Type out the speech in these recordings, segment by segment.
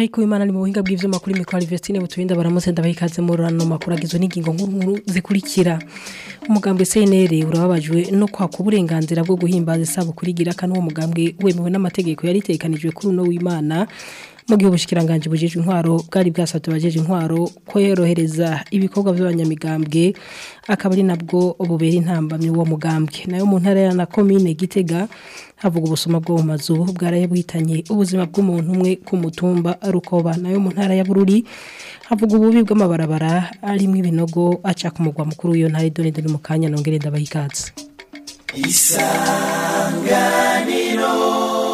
Mariko Imana ni mu buhinga bw'ivyuma kuri mikro Alvestine buturinda baramutse ndabahikaze mu rano makuru agizwe n'ingingo nkuru zikurikira umugambwe CNL urababajwe no kwaka uburenganzira bwo guhimbaza isabukuru igira kanwa umugambwe wemewe n'amategeko yari tekanijwe kuri uno w'Imana mu gihe ubushikiranganje bujejwe intwaro bwari bwasabye abajeje intwaro ko yorohereza ibikorwa by'abanyamigambwe akaba ari nabwo bubera intambamye uwo mugambwe nayo mu ntara ya na commune Gitega havuga ubusuma bwo mu mazu bwaraye buhitanye ubuzima bw'umuntu umwe ku mutumba rukoba nayo mu ntara ya Bururi havuga ububi bw'amabarabara arimo ibinogo aca ku mugwa mukuru w'iyo ntara idone dore mu kanya nongere ndabahikaze isanganiro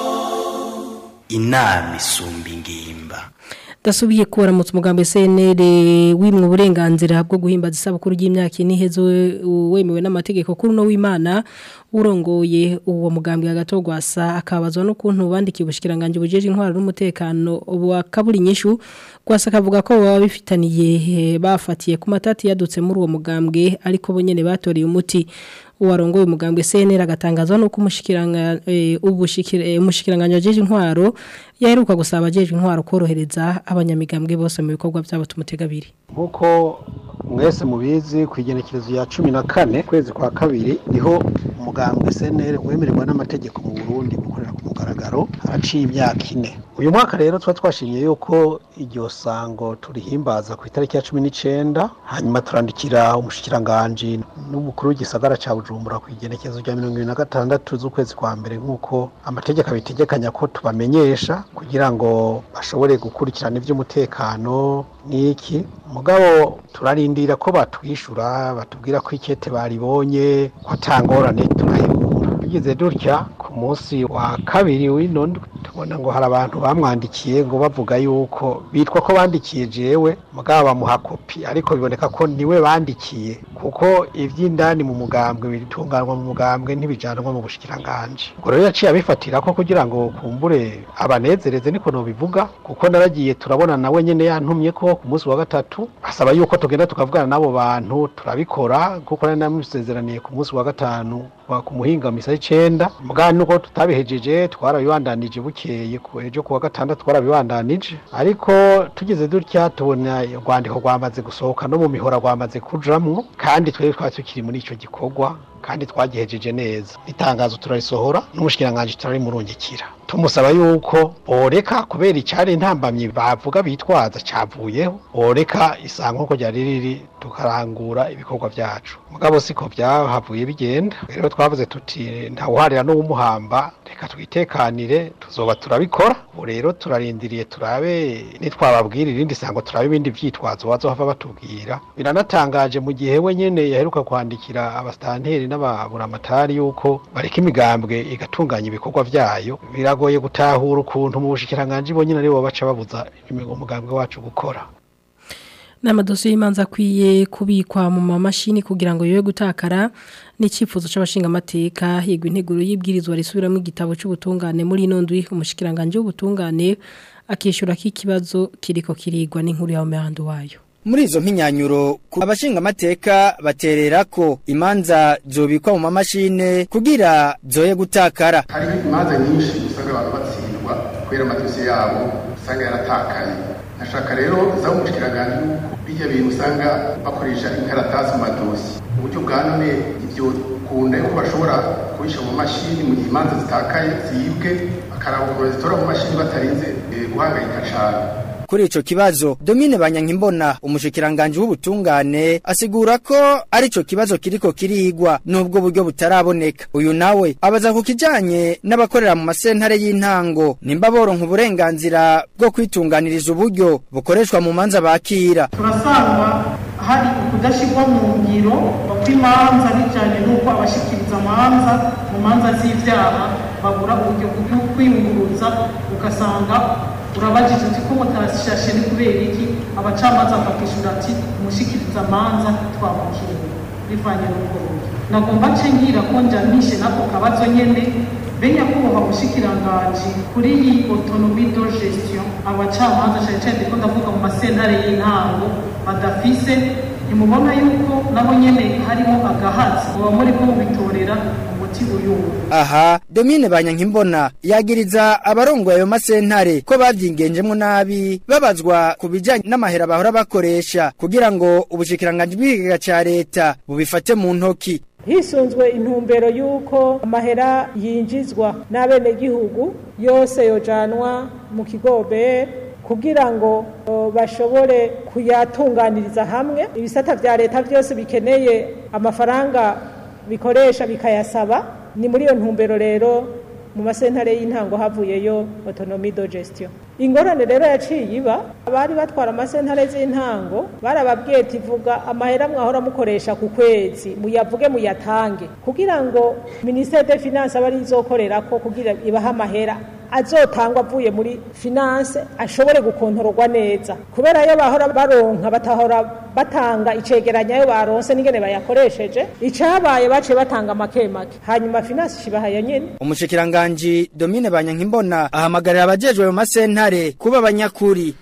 inama isumba ingimba dasubiye kuramutsa umugambi CNL wimwe uburenganzira bwo guhimbaza isabukuru y'imyaka inihezo wemewe n'amategeko kuri no w'Imana urongoye uwo mugambi agatogwasa akabazwa no kuntu bandikiye ubushikiranganje bujeje intwaro n'umutekano wa kaburi nyishu gwasa kavuga ko baba bifitaniye bafatiye ku matati yadutse muri uwo mugambwe ariko bo nyene batoreye umuti uwarongoye umugambwe CNL agatangazwa no kumushikiranga ubushikira umushikiranganje wajeje intwaro yaheruka gusaba abajeje intwaro korohereza abanyamigambwe bose mu bikorwa byabo tumutegabiri nkuko mwese mubizi ku igenekerezo ya cumi na kane kwezi kwa kabiri niho umugambwe CNL wemererwa n'amategeko mu Burundi gukorera ku mugaragaro haraciye imyaka ine uyu mwaka rero twa twashimye yuko iryo sango turihimbaza ku itariki ya cumi n'icenda hanyuma turandikira umushikiranganje n'umukuru w'igisagara ca Bujumbura ku igenekerezo rya mirongo ibiri na gatandatu z'ukwezi kwa mbere nk'uko amategeko abitegekanya ko tubamenyesha kugira ngo bashobore gukurikirana ivy'umutekano n'iki mugabo turarindira ko batwishura batubwira ko ikete baribonye ko atangorane turahebura tugeze dutya ku munsi wa kabiri w'ino tubona ngo hari abantu bamwandikiye ngo bavuga yuko bitwa ko bandikiye jewe mugabo bamuha kopi ariko biboneka ko niwe bandikiye kuko ivy'indani mu mugambwe bitunganwa mu mugambwe ntibijanwa mu bushikiranganje ubwo rero yaciye abifatira ko kugira ngo kumbure abanezereze niko nobivuga kuko naragiye turabona nawe nyene yantumye ko ku munsi wa gatatu asaba yuko tugenda tukavugana n'abo bantu turabikora kuko nari namusezeraniye ku munsi wa gatanu ku muhinga misa y'icenda mugabo nuko tutabihejeje twarabibandanije bukeye ejo ku wa gatandatu twarabibandanije ariko tugeze dutya tubona urwandiko rwamaze gusohoka no mu mihora rwamaze kujamwo kandi twebwe twari tukiri muri ico gikorwa kandi twagihejeje neza itangazo turarisohora n'umushikiranganje turarimurungikira tumusaba yuko boreka kubera icari intambamyi bavuga bitwaza cavuyeho boreka isango ko ryari riri tukarangura ibikorwa vyacu mugabo siko byahavuye bigenda rero twavuze tuti ntawuharira n'uwumuhamba reka twitekanire tuzoba turabikora ubu rero turarindiriye turabe nitwababwira irindi sango turabe ibindi vyitwazo bazohava batubwira biranatangaje mu gihe we nyene yaheruka kwandikira abastanteri n'ababuramatari yuko bareka imigambwe igatunganya ibikorwa vyayo biragoye gutahura ukuntu mu bushikiranganje bo nyene aribo baca babuza umugambwe wacu gukora n'amadosiye y'imanza akwiye kubikwa mu mamashini kugira ngo yoye gutakara n'icyifuzo c'abashinga amateka higwa integuro y'ibwirizwa risubiramo igitabo c'ubutungane muri ino ndwi umushikiranganje w'ubutungane akishura ko ikibazo kiriko kirigwa n'inkuru ya mehando wayo muri izo mpinyanyuro abashinga amateka baterera ko imanza zobikwa mu mamashine kugira zoye gutakara hari imanza nyinshi usanga abantu batsindwa kubera amadosiye yabo usanga yaratakaye nashaka rero zaba umushikiranganje yuko bijya bintu usanga bakoresha inkaratasi mu madosi uburyo bwa none ivyo kunda yuko bashobora kubisha mu mashini mu gihe imanza zitakaye zibwe bakaraba ukuntu zitora mu mashini batarinze guhangayika cane kuri ico kibazo Domine Banyankimbona umushikiranganje w'ubutungane asigura ko ari ico kibazo kiriko kirigwa nubwo buryo butaraboneka uyu nawe abaza ku kijanye n'abakorera mu masentare y'intango nimba boronka uburenganzira bwo kwitunganiriza uburyo bukoreshwa mu manza bakira turasanga hari ukudashirwa mu ngiro kw'imanza bijanye n'uko abashikiriza amanza mu manza z'ivyaha babura uburyo bwo kwiyunguruza ugasanga urabajije uti ko mutarashashe ni kubera iki abacamanza bakishura ati umushikiriza amanza twamukiriye bivanye n'ubwo buryo nagomba nce ngira ko njamishe nako kabazo nyene benya kubaha ubushikiranganje kuri iyi autonomie de gestion abacamanza cane cane ko ndavuga mu masentare y'intango badafise ntimubona yuko nabo nyene harimo agahatsi muba muri ko mubitorera umuti uyuwe aha domine banyankimbona yagiriza abarongoye ayo masentare ko bavyingenjemwo nabi babazwa ku bijanye n'amahera bahora bakoresha kugira ngo ubushikiranganji bw'ikigega ca leta bubifate mu ntoki hisunzwe intumbero y'uko amahera yinjizwa n'abenegihugu yose yojanwa mu kigobe kugira ngo o, bashobore kuyatunganiriza hamwe ibisata vya leta vyose bikeneye amafaranga bikoresha bikayasaba ni muri iyo ntumbero rero mu masentare y'intango havuyeyo autonomie de gestion ingorane rero yaciye iba abari batwara amasentare z'intango barababwiye ati vuga amahera mwahora mukoresha ku kwezi muyavuge muyatange kugira ngo ministere de finance abe ari izokorerako kugira ibahe amahera azotangwa avuye muri finance ashobore gukontororwa neza kubera yo bahora baronka batahora batanga icegeranya yo baronse n'ingene bayakoresheje icabaye baciye batanga make make hanyuma finance ishibahaye nyene umushikiranganji domine banyankimbona ahamagarira abajejwe mu masentare kuba abanyakuri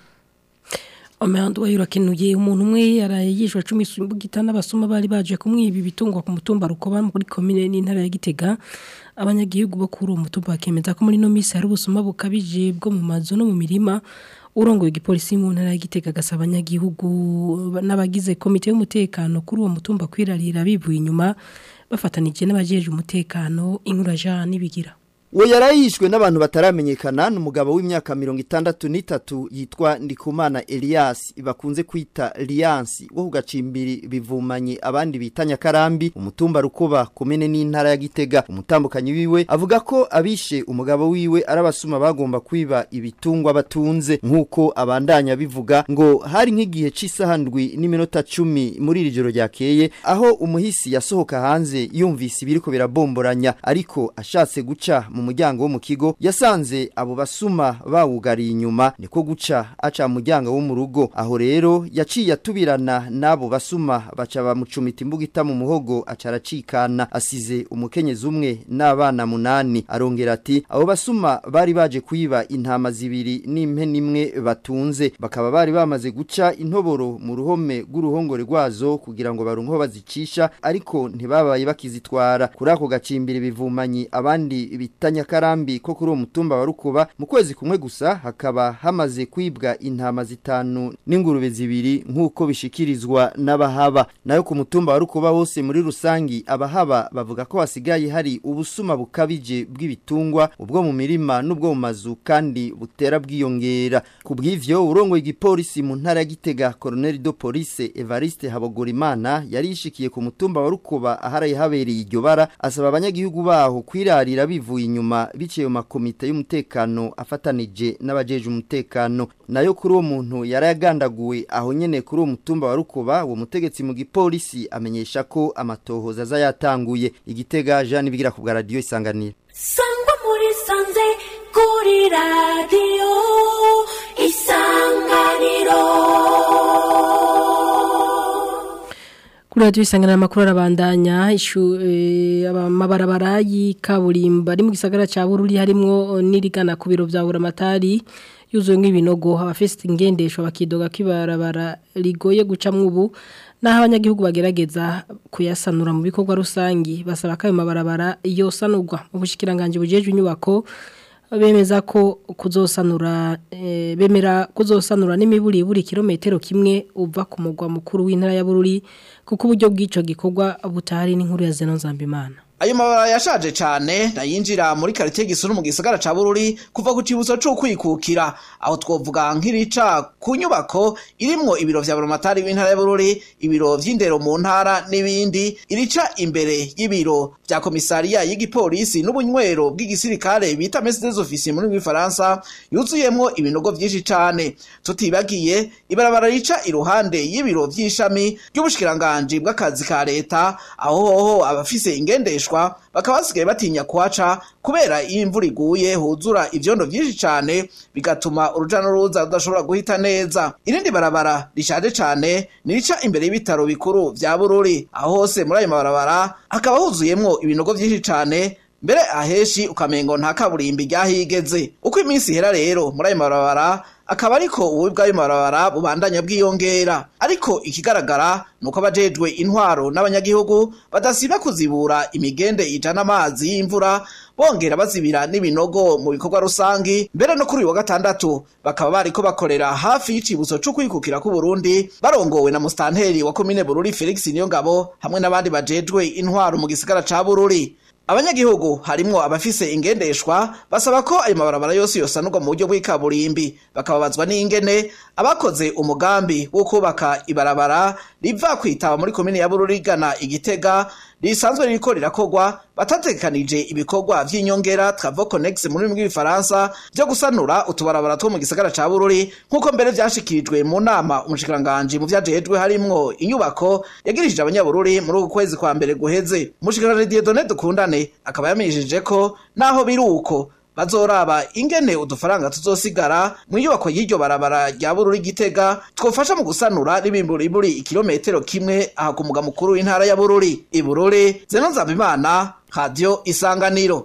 Omehandu wa yurakenuye umuntu umwe yaraye yishwe 10 sumbugita n'abasuma bari baje kumwiba ibitungwa ku mutumba rukoba muri commune n'intara ya Gitega abanyagihugu bo kuri uwo mutumba bakemeza ko muri no misi hari ubusuma bukabije bwo mu mazu no mu mirima urongoye igipolisi mu ntara ya Gitega gasaba abanyagihugu n'abagize komite y'umutekano kuri uwo mutumba kwirarira bivuye inyuma bafatanije n'abajeje umutekano inkuraja nibigira uwo yarayishwe n'abantu bataramenyekana ni umugabo w'imyaka mirongo itandatu n'itatu yitwa ndikumana elias bakunze kwita liyansi wo ku gacimbiri bivumanye abandi bita nyakarambi umutumba rukoba kumene n'intara ya gitega umutambukanyi wiwe avuga ko abishe umugabo wiwe ari abasuma bagomba kwiba ibitungwa batunze nk'uko abandanya bivuga ngo hari nk'igihe cy'isaha ndwi n'iminota cumi muri iri joro ryakeye aho umuhisi yasohoka hanze yumvise ibiriko birabomboranya ariko ashatse guca mu muryango wo mu kigo yasanze abo basuma bawugariye inyuma niko guca aca mu muryango wo mu rugo aho rero yaciye atubirana n'abo basuma baca bamucumita imbugita mu muhogo aca aracikana asize umukenyezi umwe n'abana munani arongera ati abo basuma bari baje kwiba intama zibiri n'impene imwe batunze bakaba bari bamaze guca intoboro mu ruhome rw'uruhongore rwazo kugira ngo baronke aho bazicisha ariko ntibabaye bakizitwara kuri ako gacimbiri bivumanyi abandi bita nyakarambi ko kuri uwo mutumba wa rukuba mu kwezi kumwe gusa hakaba hamaze kwibwa intama zitanu n'ingurube zibiri nk'uko bishikirizwa n'abahaba nayo ku mutumba wa rukuba hose muri rusangi abahaba bavuga ko hasigaye hari ubusuma bukabije bw'ibitungwa ubwo mu mirima n'ubwo mu mazu kandi butera bwiyongera ku bw'ivyo urongoye igipolisi mu ntara ya gitega colonel de police evariste habogorimana yari yishikiye ku mutumba wa rukuba aharaye habereye iryo bara asaba abanyagihugu baho kwirarira bivuye inyuma biciye mu makomite y'umutekano afatanije n'abajeje umutekano nayo kuri uwo muntu yarayagandaguwe aho nyene kuri uwo mutumba wa rukuba uwo mutegetsi mu gipolisi amenyesha ko amatohoza aza yatanguye igitega Jean bigira ku bwa radio isanganira sangwa muri sanze kuri radio isanganiro Kuri radio isangana makuru arabandanya ishu e, amabarabara y'ikaburimba ari mu gisagara ca Bururi harimo nirigana ku biro vya Buramatari yuzuye nk'ibinogo abafite ingendesho bakidoga kibarabara rigoye gucamwo ubu naho abanyagihugu bagerageza kuyasanura mu bikorwa rusangi basaba ko ayo mabarabara yosanurwa mu bushikiranganje bujeje inyubako bemeza ko kuzosanura e, bemera kuzosanura n'imiburi buri kilometero kimwe uva ku mugwa mukuru w'intara ya Bururi kuko uburyo bw'ico gikorwa butari n'inkuru ya Zeno Nzambimana ayo mabara yashaje cyane nayinjira muri quartier gisuru mu gisagara ca Bururi kuva ku cibutso cyo kwikukira aho twovuga nk'irica ku nyubako irimwo ibiro vya Buramatari w'intara ya Bururi ibiro vy'indero mu ntara n'ibindi irica imbere y'ibiro vya komisariya y'igipolisi n'ubunywero bw'igisirikare bita messe des officiers muri Faransa yuzuyemwo ibinogo vyinshi cane tutibagiye ibarabara rica iruhande y'ibiro vy'ishami ry'ubushikiranganje bw'akazi ka leta aho hoho abafise ingendeshwa bakaba basigaye batinya kuhaca kubera iyo imvura iguye huzura ivyondo vyinshi cane bigatuma uruja n'uruza rudashobora guhita neza irindi barabara rishaje cane nirica imbere y'ibitaro bikuru vya bururi aho hose muri ayo mabarabara hakaba huzuyemwo ibinogo vyinshi cane mbere aheshi ukamengo nta kaburimbi ryahigeze uko iminsi ihera rero muri ayo mabarabara akaba ariko ububi bw'ayo mabarabara bubandanya bwiyongera ariko ikigaragara nuko abajejwe intwaro n'abanyagihugu badasiba kuzibura imigende ijana amazi y'imvura bongera bazibira n'ibinogo mu bikorwa rusangi mbere no kuri uyu wa gatandatu bakaba bariko bakorera hafi y'icibutso co kwikukira ku Burundi barongowe na mustanteri wa komine Bururi Felix Niyongabo hamwe n'abandi bajejwe intwaro mu gisagara ca Bururi abanyagihugu harimwo abafise ingendeshwa basaba ko ayo mabarabara yose yosanurwa mu buryo bw'ikaburimbi bakababazwa n'ingene abakoze umugambi wo kubaka ibarabara riva kwitaba muri komine ya Bururi igana igitega risanzwe ririko rirakorwa batatekanije ibikorwa vy'inyongera Travaux Connexes mu rurimi rw'igifaransa vyo gusanura utubarabara two mu gisagara ca Bururi nk'uko mbere vyashikirijwe mu nama umushikiranganji mu vyajejwe harimwo inyubako yagirishije abanyabururi muri uku kwezi kwa mbere guheze umushikiranganji Dieudonné Dukundane akaba yamenyesheje ko naho biri uko bazoraba ingene udufaranga tuzosigara mu nyubako y'iryo barabara rya Bururi Gitega twofasha mu gusanura ribimbura iburi ikilometero kimwe aha ku muga mukuru w'intara ya Bururi ibururi Zeno Nzabimana Radio Isanganiro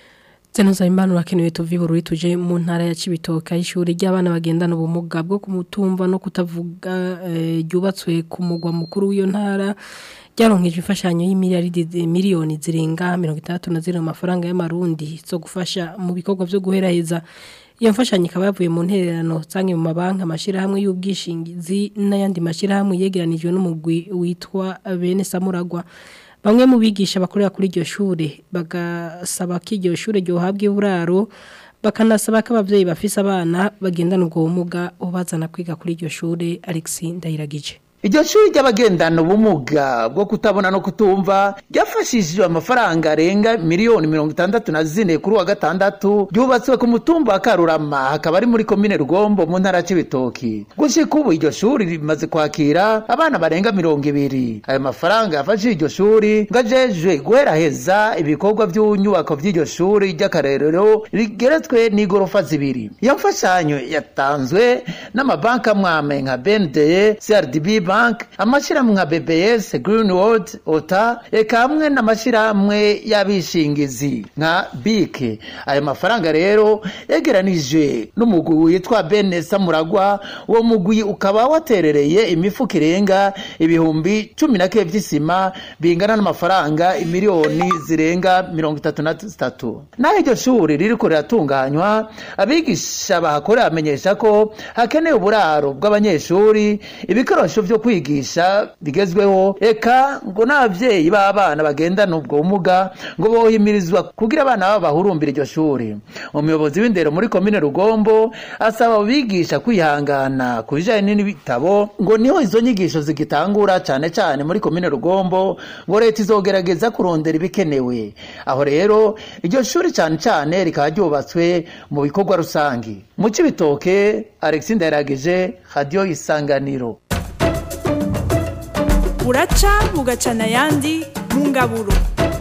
Zeno Nzabimana urakenewe tuvi Bururi tuje mu ntara ya Cibitoke y'ishuri ry'abana bagendana ubumuga bwo kumutumva no kutavuga ryubatswe eh, ku mugwa mukuru w'iyo ntara ryaronkeje imfashanyo y'imiliyaridi miliyoni zirenga mirongo itandatu na zirindwi amafaranga y'amarundi zo gufasha mu bikorwa byo guheraheza iyo mfashanyo ikaba yavuye mu ntererano zange mu mabanki amashyirahamwe y'ubwishingizi n'ayandi mashyirahamwe yegeranijwe n'umugwi witwa bene samuragwa bamwe mu bigisha bakorera kuri iryo shuri bagasaba ko iryo shuri ryohabwa iburaro bakanasaba ko ababyeyi bafise abana bagendana ubwo bumuga ubazana kwiga kuri iryo shuri Alexis Ndayiragije iryo shuri ry'abagendana ubumuga bwo kutabona no kutumva ryafashishijwe amafaranga arenga miliyoni mirongo itandatu na zine kuri wa gatandatu ryubatswe ku mutumba wa karurama hakaba ari muri komine rugombo mu ntara y'ibitoki gushika ubu iryo shuri rimaze kwakira abana barenga mirongo ibiri ayo mafaranga yafashije iryo shuri ngo ajejwe guheraheza ibikorwa by'inyubako by'iryo shuri ry'akarerero rigeretswe n'igorofa zibiri iyo mfashanyo yatanzwe n'amabanki amwame nka bndye crdb bank amashyirahamwe nka bbs greenwood ota eka hamwe n'amashyirahamwe y'abishingizi nka bike ayo mafaranga rero yegeranije n'umugwi witwa bene samuragwa uwo mugwi ukaba waterereye imifuka irenga ibihumbi cumi na kebe by'isima bingana n'amafaranga imiliyoni zirenga mirongo itatu na zitatu naho iryo shuri ririko riratunganywa abigisha bahakorera bamenyesha ko hakenewe uburaro bw'abanyeshuri ibikoresho vyo kwigisha bigezweho eka ngo n'abavyeyi b'abana bagendana ubwo bumuga ngo bohimirizwa kugira abana babo bahurumbira iryo shuri umuyobozi w'indero muri komine rugombo asaba abigisha kwihangana ku bijanye n'ibitabo ngo niho izo nyigisho zigitangura cane cane muri komine rugombo ngo leta izogerageza kurondera ibikenewe aho rero iryo shuri cane cane rikaba ryubatswe mu bikorwa rusangi mu cibitoke alexis ndayiragije radio isanganiro buraca bugacana ayandi mu ngaburo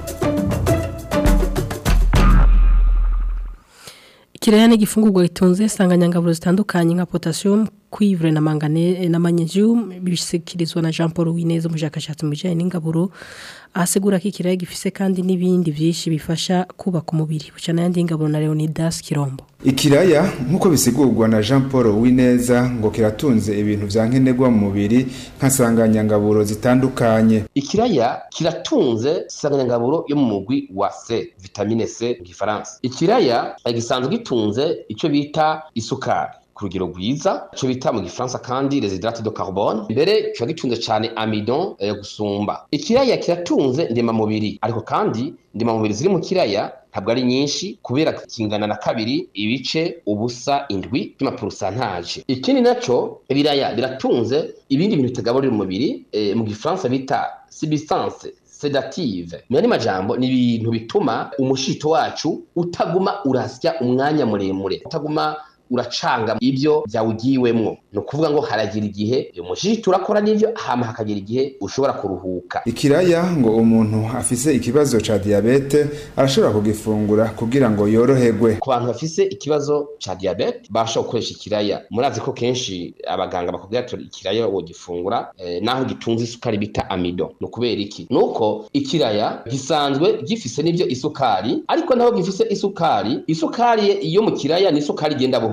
Ikiraya ni igifungurwa gitunze insanganyangaburo zitandukanye nka potassium, cuivre na manganese na magnesium bishyikirizwa na Jean Paul Wineza umushakashatsi mu bijyanye n'ingaburo ahasigura ko ikiraya gifise kandi n'ibindi byinshi bifasha kubaka umubiri bucana yandi ingaburo na Leonidas Kirombo Ikiraya nk'uko bisigurwa na Jean Paul Wineza ngo kiratunze ibintu vya nkenerwa mu mubiri nk'asanganyangaburo zitandukanye. Ikiraya kiratunze sanganyangaburo yo mu mugwi wa C, vitamine C mu gifaransa. Ikiraya gisanzwe gitunze ico bita isukari ku rugero rwiza ico bita mu gifaransa kandi les hydrates de carbone mbere kiba gitunze cane amidon yo gusumba ikiraya kiratunze ndemamubiri ariko kandi ndemamubiri ziri mu kiraya ntabwo ari nyinshi kubera kingana na kabiri ibice ubusa indwi by'amapurusantaje ikindi naco ibiraya biratunze ibindi bintu bitagaburira umubiri e, mu gifaransa bita substance sedative mu yandi majambo ni ibintu bituma umushito wacu utaguma urasya umwanya muremure utaguma uracanga ibyo byawugiwemwo ni ukuvuga ngo haragira igihe umushishito urakora n'ibyo hama hakagira igihe ushobora kuruhuka ikiraya ngo umuntu afise ikibazo ca diabete arashobora kugifungura kugira ngo yoroherwe ku bantu bafise ikibazo ca diabete bashobora gukoresha ikiraya murazi ko kenshi abaganga bakubwira ati ikiraya wogifungura eh, naho gitunze isukari bita amido ni ukubera iki ni uko ikiraya gisanzwe gifise n'ibyo isukari ariko naho gifise isukari isukari yo mu kiraya ni isukari igenda buhoro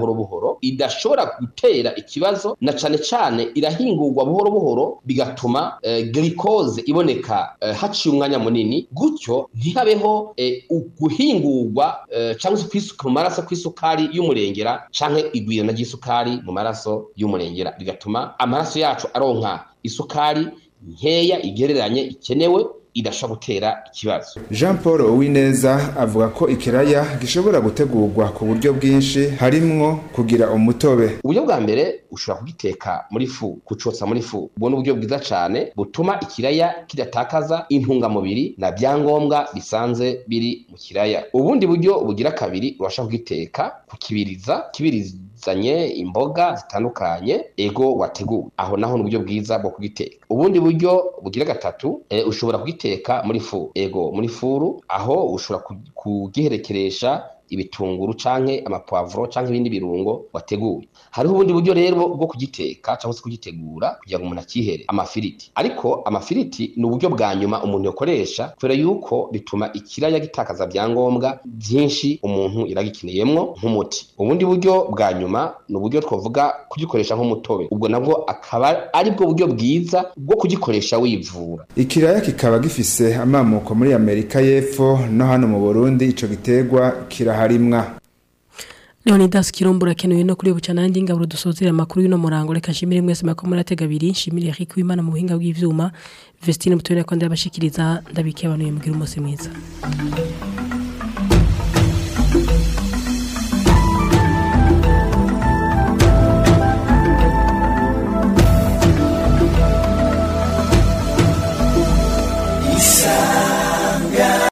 buhoro buhoro idashobora gutera ikibazo na cane cane irahingurwa buhoro buhoro bigatuma eh, glycose iboneka eh, haciye umwanya munini gutyo ntihabeho eh, uguhingurwa eh, cyangwa se kwisuka mu maraso kw'isukari y'umurengera canke igwirana ry'isukari mu maraso y'umurengera bigatuma amaraso yacu aronka isukari nkeya igereranye ikenewe idashobora gutera ikibazo Jean Paul Uwineza avuga ko ikiraya gishobora gutegurwa ku buryo bwinshi harimwo kugira umutobe uburyo bwa mbere ushobora kugiteka muri fu kucotsa muri fu ubwo ni uburyo bwiza cyane butuma ikiraya kidatakaza intungamubiri na byangombwa bisanze biri mu kiraya ubundi buryo bugira kabiri urashobora kugiteka kukibiriza kibirizanye imboga zitandukanye ego wateguwe aho naho ni uburyo bwiza bwo kugiteka ubundi buryo bugira gatatu e, ushobora kugiteka muri fu ego muri furu aho ushobora kugiherekeresha ibitunguru canke amapwavuro canke ibindi birungo wateguye hariho ubundi buryo rero bwo kugiteka cyangwa se kugitegura kugira ngo umuntu akihere amafiriti ariko amafiriti ni uburyo bwa nyuma umuntu yakoresha kubera yuko bituma ikiraya gitakaza byangombwa byinshi umuntu iragikeneyemwo nk'umuti ubundi buryo bwa nyuma ni uburyo twavuga kugikoresha nk'umutobe ubwo nabwo akaba ari bwo buryo bwiza bwo kugikoresha wivura ikiraya kikaba gifise amamuko muri amerika y'epfo no hano mu burundi ico giterwa kiraharimwa Leonidas Kirumbura kenuye no kuri bucana nandi ngaburo dusozera makuru y'ino murango reka shimire mwese mako muratega abiri shimire Eric Wimana mu buhinga bw'ivyuma Vestine mutore ko ndabashikiriza ndabikiye abantu mugira umunsi mwiza